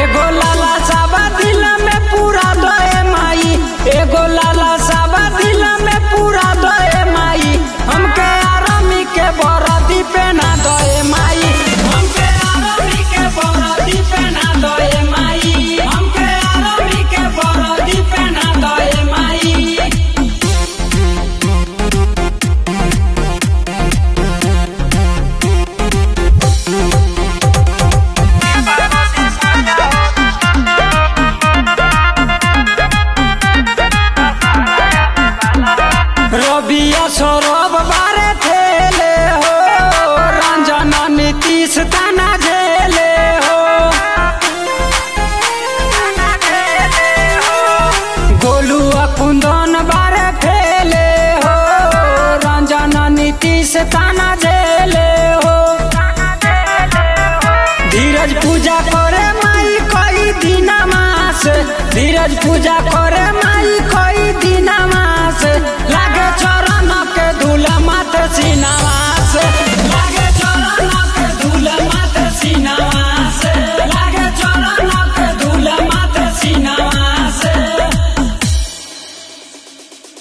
एगो लाला साबा दिल में पूरा दए माई एगो लाला साबा दिल में पूरा दए माई हमके आरामी के बरदी पहना दए माई हमके आरामी के बरदी पहना दए माई हमके आरामी के बरदी पहना दए माई रबिया सौरभ बारे थेले हो रंजन नीतीश तना झेले हो गोलू कुंदन बारे खेले हो रंजन नीतीश तना झेले हो धीरज पूजा करे माई कई दिन मास धीरज पूजा करे माई कई दिन मास लागे चरण के धूल मात सिनवास